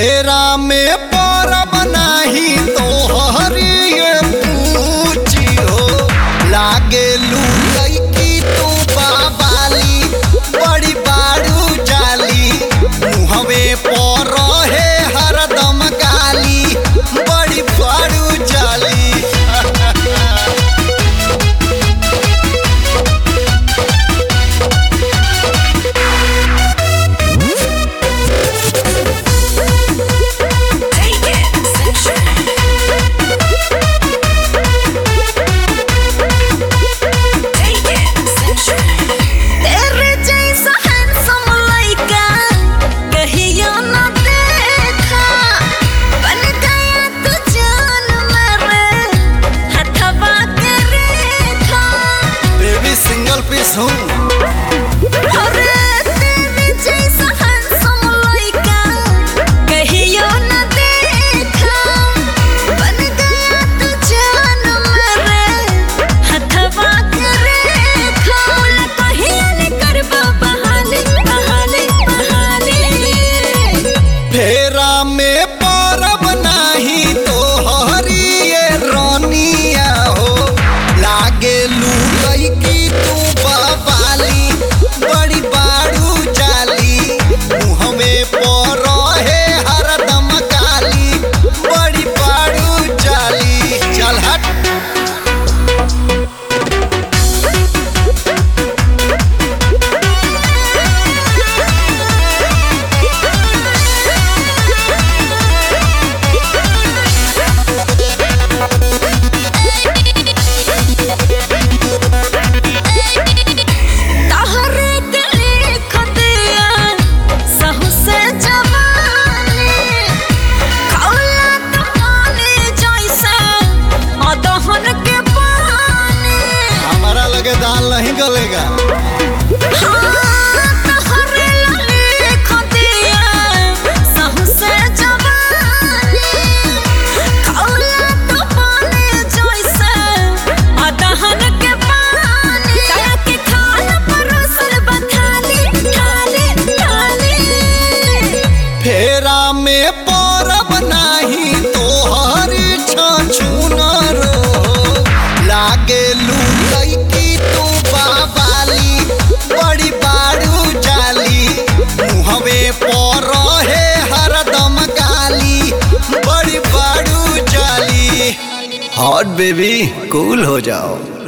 फेरा में परब नाही तो हरिये पूछी हो लागे लुकई की तू बाबाली बड़ी बाड़ू जाली मुहवे पर रहे हरदम गाली बड़ी बाड़ू जाली Take it sexual. Take it sexual. तेरे जैसा handsome लड़का कहियो न देखा बन गया तू जान मेरे हथवा के रेखा बेबी सिंगल पीस हूँ अरे तेरे जैसा handsome लड़का कहियो न देखा बन गया तू जान मेरे हथवा के रेखा बोला कहिया ने करबा बहाने बहाने बहाने फेरा में परब नाही तो हरिये रोनिया हो लागे लुकई की तू बवाली बड़ी बाड़ू जाली मुहमे पर रहे हरदम गाली बड़ी बाड़ू जाली चल हट तहरे के लिख दिया सहु से जवानी खौला तो पानी जैसे अदहन के पानी हमारा लगे दाल नहीं गलेगा हाँ, तहरे लिख दिया सहु से जवानी खौला तो पानी जैसे अदहन के पानी ताया के खाना परोसल बथाली थाली थाली फेरा में परब नाही तो हरी छछुनर लागे लुकई की तू बाबाली बड़ी बाड़ू जाली मुहवे पर रहे हरदम गाली बड़ी बाड़ू जाली हॉट बेबी कूल हो जाओ